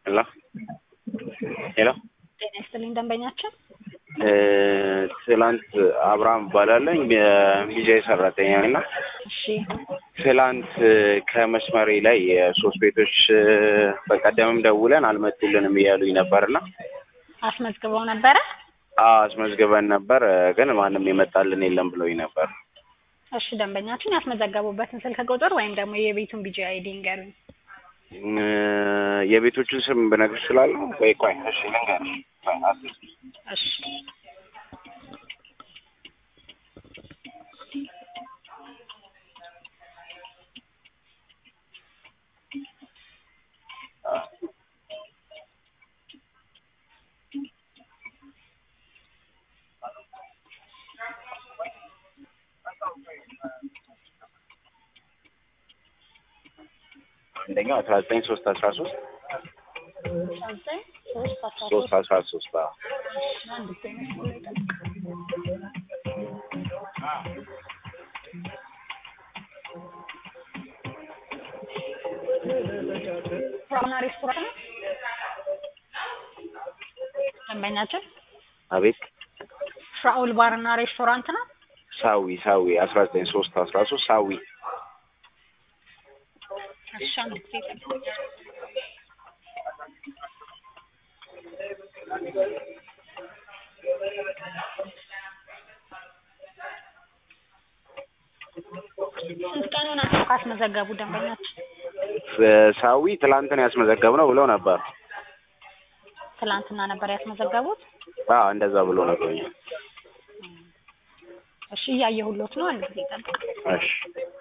ሄሎ ሄሎ ጤና ይስጥልኝ ደንበኛችን ትላንት አብርሃም እባላለሁ የሚዲያ ሰራተኛ ነኝ እና እሺ ትላንት ከመስመሬ ላይ የሶስት ቤቶች በቀደምም ደውለን አልመጡልንም እያሉኝ ነበርና አስመዝግበው ነበረ አስመዝግበን ነበር ግን ማንም የመጣልን የለም ብሎኝ ነበር። እሺ ደንበኛችን ያስመዘገቡበትን ስልክ ቁጥር ወይም ደግሞ የቤቱን ቢጂ አይዲ ንገሩኝ እ የቤቶቹን ስም ብነግርሽ እችላለሁ ወይ? ቆይ እሺ ልንገርሽ። ቆይ አስር እሺ አንደኛው አስራ ዘጠኝ ሶስት አስራ ሶስት አስራ ዘጠኝ ሶስት አስራ ሶስት ሶስት አስራ ሶስት አዎ አንድ ጊዜ መስመር ላይ ጠብቅ። ራና ሬስቶራንት ነው ደንበኛችን አቤት ፍራኦል ባርና ሬስቶራንት ነው ሳዊ ሳዊ አስራ ዘጠኝ ሶስት አስራ ሶስት ሳዊ እሺ አንድ ጊዜ ጠብቅ። ስንት ቀን ሆናቸው ካስመዘገቡ ደንበኛችን? ሳዊ ትላንትን ያስመዘገብነው ብለው ነበር። ትላንትና ነበር ያስመዘገቡት። አዎ እንደዛ ብሎ ነግሮኛል። እሺ እያየሁሎት ነው። አንድ ጊዜ ጠብቅ። እሺ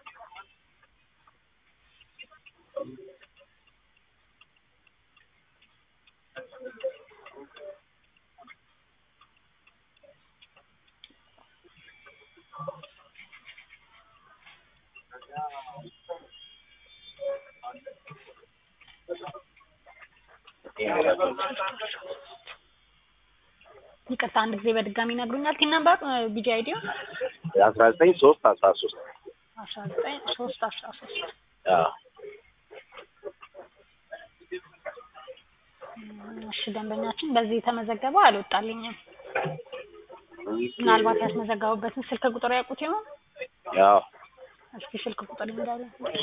ይቅርታ አንድ ጊዜ በድጋሚ ይነግሩኛል። ቲን ነምበር ቢጂ አይዲዮ አስራ ዘጠኝ ሶስት አስራ ሶስት አስራ ዘጠኝ ሶስት አስራ ሶስት አዎ እሺ ደንበኛችን በዚህ የተመዘገበው አልወጣልኝም። ምናልባት ያስመዘገቡበትን ስልክ ቁጥር ያውቁት ይሆን? ያው እስኪ ስልክ ቁጥር እንዳለ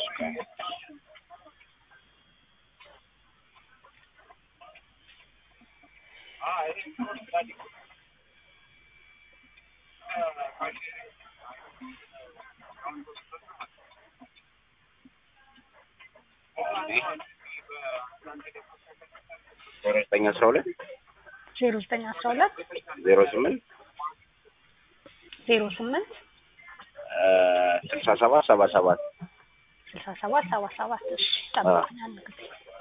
ዜሮ ዘጠኝ አስራ ሁለት ዜሮ ዘጠኝ አስራ ሁለት ዜሮ ስምንት ዜሮ ስምንት ስልሳ ሰባት ሰባ ሰባት ስልሳ ሰባት ሰባ ሰባት እሺ ጠብቁኝ አንድ ጊዜ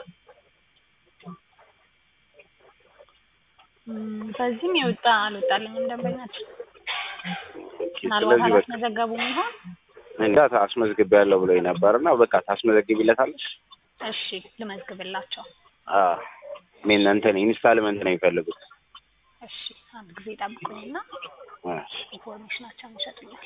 እም፣ በዚህም የወጣ አልወጣልኝም ደንበኛችን ምናልባት ስለዚህ በቃ አላስመዘገቡም ይሆን? እንዳ አስመዝግቤያለሁ ብሎኝ ነበር እና በቃ ታስመዘግቢለታለሽ? እሺ ልመዝግብላቸው። አዎ ምን እንትን ኢንስታልመንት ነው የሚፈልጉት? እሺ አንድ ጊዜ ጠብቁኝና እሺ ኢንፎርሜሽናቸውን ይሰጡኛል።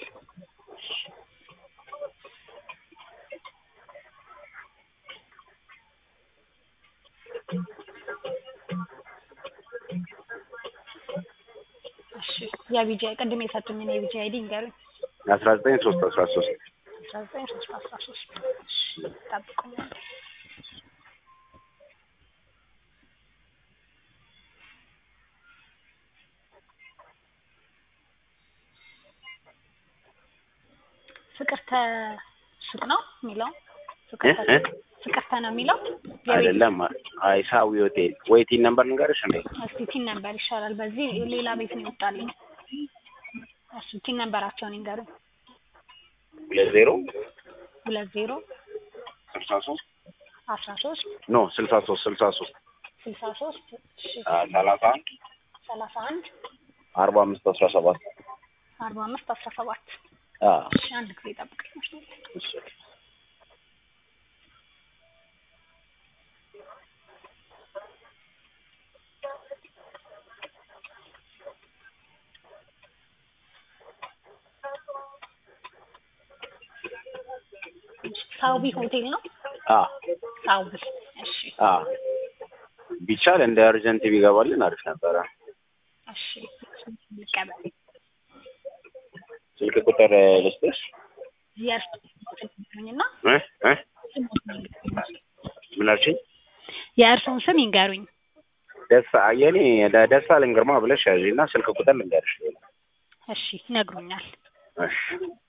እሺ የቢጂ ቅድም የሰጡኝን የቢጂ አይዲ ንገሩኝ። አስራ ዘጠኝ ሶስት አስራ ሶስት አስራ ዘጠኝ ሶስት አስራ ሶስት እሺ ጠብቁኛል። ፍቅርተ ሱቅ ነው የሚለው ፍቅርተ እ? ሱቅ ፍቅርተ ነው የሚለው የቤት አይደለም አይ ሳዊ ሆቴል ወይ ቲን ነምበር ንገርሽ እንዴ እስቲ ቲን ነምበር ይሻላል። በዚህ ሌላ ቤት ነው ይወጣልኝ። እሺ ቲን ነምበራቸውን ይንገሩኝ። ሁለት ዜሮ ሁለት ዜሮ ስልሳ ሶስት አስራ ሶስት ኖ ስልሳ ሶስት ስልሳ ሶስት ስልሳ ሶስት እሺ ሰላሳ አንድ ሰላሳ አንድ አርባ አምስት አስራ ሰባት አርባ አምስት አስራ ሰባት አዎ እሺ አንድ ጊዜ ጠብቀኝ። እሺ ሳውቢ ሆቴል ነው። አ ሳውቢ እሺ አ ቢቻል እንደ እርጀንት ቢገባልን አሪፍ ነበረ። እሺ ልቀበል። ስልክ ቁጥር ልስጥሽ? የእርስ እና እ እ ምን አልሽኝ? የእርስዎን ስም ይንገሩኝ። ደሳ የኔ ደሳለኝ ግርማ ብለሽ ያዢ እና ስልክ ቁጥር ልንገርሽ። እሺ ይነግሩኛል። እሺ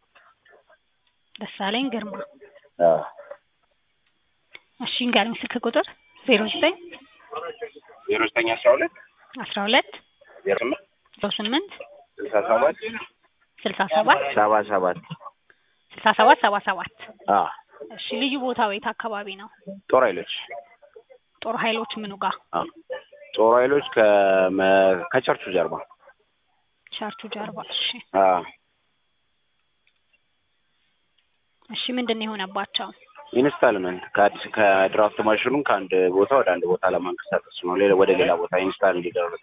ደሳለኝ ግርማ። አዎ እሺ ይንገሩኝ ስልክ ቁጥር ዜሮ ዘጠኝ ዜሮ ዘጠኝ አስራ ሁለት አስራ ሁለት ዜሮ ስምንት ዜሮ ስምንት ስልሳ ሰባት ስልሳ ሰባት ሰባ ሰባት ስልሳ ሰባት ሰባ ሰባት አዎ እሺ ልዩ ቦታው የት አካባቢ ነው? ጦር ኃይሎች ጦር ኃይሎች ምኑ ጋር? አዎ ጦር ኃይሎች ከመ- ከቸርቹ ጀርባ ቸርቹ ጀርባ። እሺ አዎ እሺ ምንድን ነው የሆነባቸው? ኢንስታልመንት ከአዲስ ከድራፍት ማሽኑን ከአንድ ቦታ ወደ አንድ ቦታ ለማንቀሳቀስ ነው። ሌላ ወደ ሌላ ቦታ ኢንስታል እንዲደረግ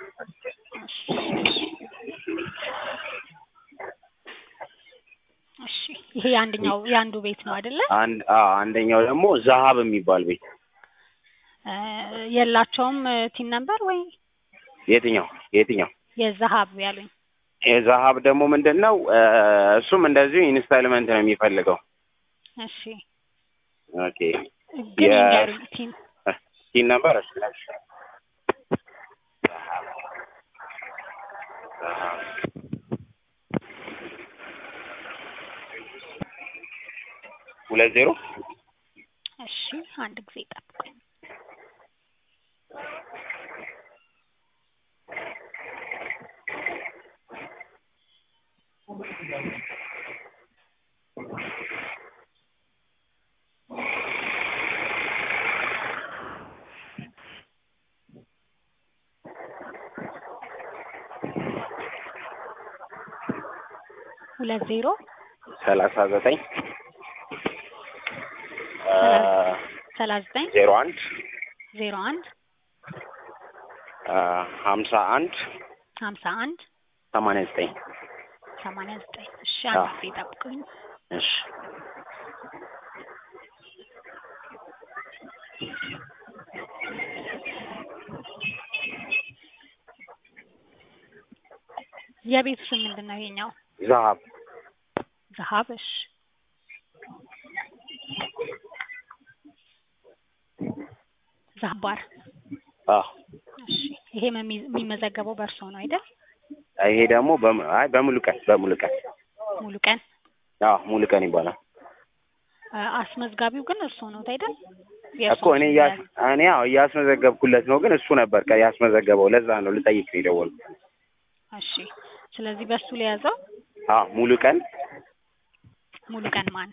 እሺ ይሄ የአንደኛው የአንዱ ቤት ነው አይደለ? አንድ አዎ አንደኛው ደግሞ ዛሀብ የሚባል ቤት እ የላቸውም ቲን ነምበር ወይ የትኛው የትኛው የዛሀብ ያሉኝ? የዛሀብ ደግሞ ምንድን ነው እ እሱም እንደዚሁ ኢንስታልመንት ነው የሚፈልገው። እሺ ኦኬ ግን የ- ይንገሩኝ ቲን ሲን ነበር እሺ ሁለት ዜሮ እሺ አንድ ጊዜ ጠብቁኝ። ሁለት ዜሮ ሰላሳ ዘጠኝ ሰላሳ ዘጠኝ ዜሮ አንድ ዜሮ አንድ ሀምሳ አንድ ሀምሳ አንድ ሰማንያ ዘጠኝ ሰማንያ ዘጠኝ እሺ አንድ አዎ። ጊዜ ጠብቁኝ። እሺ የቤቱ ስም ምንድን ነው ይሄኛው? ዛሀብ ዘሀብ እሺ ዘሀብ ባር አዎ እሺ ይሄ መሚ- የሚመዘገበው በእርሶ ነው አይደል? ይሄ ደግሞ በሙ- አይ በሙሉ ቀን በሙሉ ቀን ሙሉ ቀን አዎ ሙሉ ቀን ይባላል አ- አስመዝጋቢው ግን እርሶ ነው አይደል? እኮ እኔ እያስ እኔ ያው እያስመዘገብኩለት ነው፣ ግን እሱ ነበር ከ- ያስመዘገበው። ለዛ ነው ልጠይቅ ነው የደወልኩት። እሺ ስለዚህ በሱ ለያዘው አዎ ሙሉ ቀን ሙሉ ቀን ማን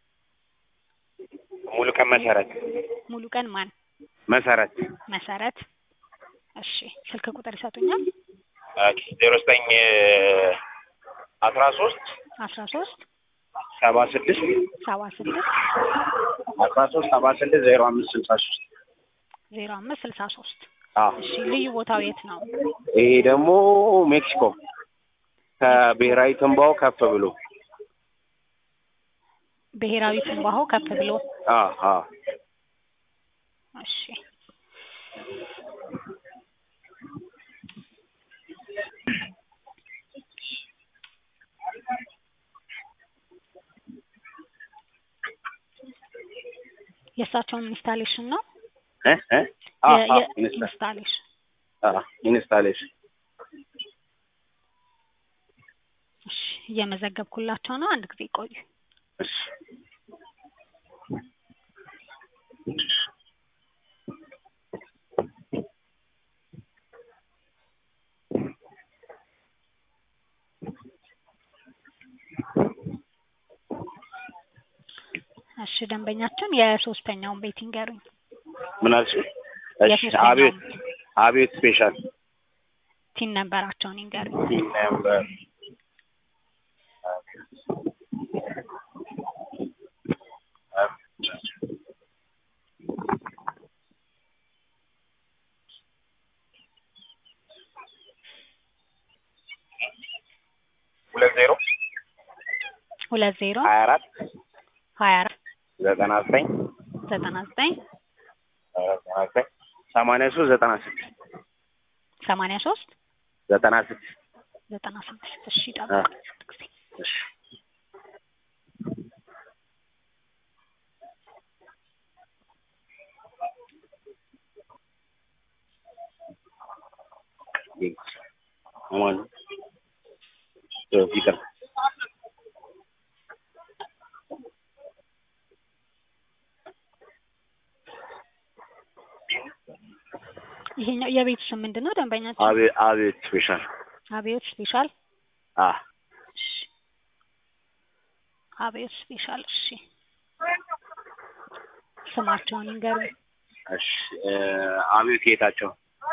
ሙሉ ቀን መሰረት ሙሉ ቀን ማን መሰረት መሰረት እሺ ስልክ ቁጥር ይሰጡኛል? ዜሮ ዘጠኝ አስራ ሶስት አስራ ሶስት ሰባ ስድስት ሰባ ስድስት አስራ ሶስት ሰባ ስድስት ዜሮ አምስት ስልሳ ሶስት ዜሮ አምስት ስልሳ ሶስት አዎ እሺ ልዩ ቦታው የት ነው? ይሄ ደግሞ ሜክሲኮ ከብሔራዊ ትንባው ከፍ ብሎ ብሔራዊ ትንባሆ ከፍ ብሎ አዎ አዎ እሺ የእሳቸውን ኢንስታሌሽን ነው እ እ አዎ የ- አዎ የ- ኢንስታ ኢንስታሌሽን አዎ ኢንስታሌሽን እሺ እየመዘገብኩላቸው ነው። አንድ ጊዜ ቆዩ። እሺ እሺ ደንበኛችን የሶስተኛውን ቤት ይንገሩኝ። ምን አልሽ? እሺ የሶስተኛውን አቤት አቤት ስፔሻል ቲን ነበራቸውን ይንገሩኝ። ቲም ነምበር ሁለት ዜሮ ሁለት ዜሮ ሀያ አራት ሀያ አራት ዘጠና ዘጠኝ ዘጠና ዘጠኝ ዘጠና ዘጠኝ ሰማንያ ሶስት ዘጠና ስድስት ሰማንያ ሶስት ዘጠና ስድስት ዘጠና ስድስት እሺ ጠብቅ ጊዜ እሺ አማን ይቅር ይሄኛው የቤቱ ስም ምንድን ነው? ደንበኛችን አቤት አቤት ስፔሻል አብዮት ስፔሻል። አ እሺ አብዮት ስፔሻል። እሺ ስማቸውን ይንገሩኝ። እሺ እ አቤት ጌታቸው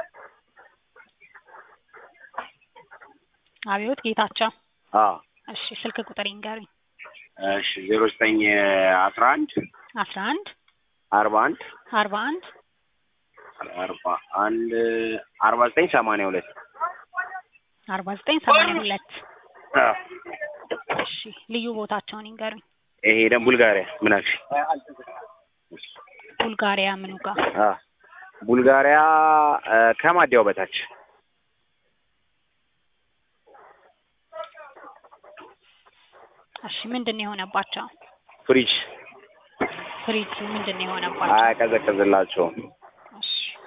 አብዮት ጌታቸው። አ እሺ ስልክ ቁጥር ይንገሩኝ። እሺ ዜሮ ዘጠኝ አስራ አንድ አስራ አንድ አርባ አንድ አርባ አንድ አርባ አንድ አርባ ዘጠኝ ሰማንያ ሁለት አርባ ዘጠኝ ሰማንያ ሁለት አ እሺ ልዩ ቦታቸውን ይንገሩኝ። ይሄ ደግሞ ቡልጋሪያ ምን አልሽ? ቡልጋሪያ ምኑ ጋር? አ ቡልጋሪያ እ ከማዲያው በታች እሺ ምንድን ነው የሆነባቸው? ፍሪጅ ፍሪጅ ምንድን ነው የሆነባቸው? አያቀዘቅዝላቸውም። እሺ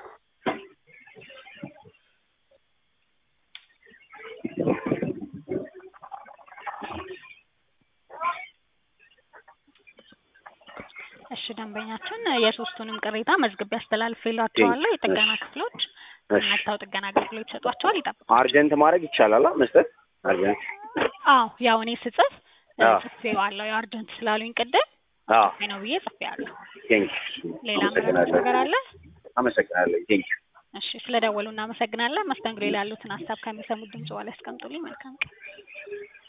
እሺ ደንበኛችን የሶስቱንም ቅሬታ መዝግቤ አስተላልፌላቸዋለሁ። የጥገና ክፍሎች እሺ መጥተው ጥገና አገልግሎት ይሰጧቸዋል። ይጠብቁ። አርጀንት ማድረግ ይቻላል አ መስጠት አርጀንት አዎ ያው እኔ ስጽፍ አዎ። ጽፌዋለሁ። የአርጀንት ስላሉኝ ቅድም አ ጽፌ ነው ብዬ ጽፌያለሁ። ቴንክ ሌላ ምንም ነገር አለ? አመሰግናለሁ። ቴንክ እሺ ስለደወሉ እናመሰግናለን። መስተንግዶ ላይ ያሉትን ሀሳብ ከሚሰሙት ድምጽ በኋላ ያስቀምጡልኝ። መልካም ቀን።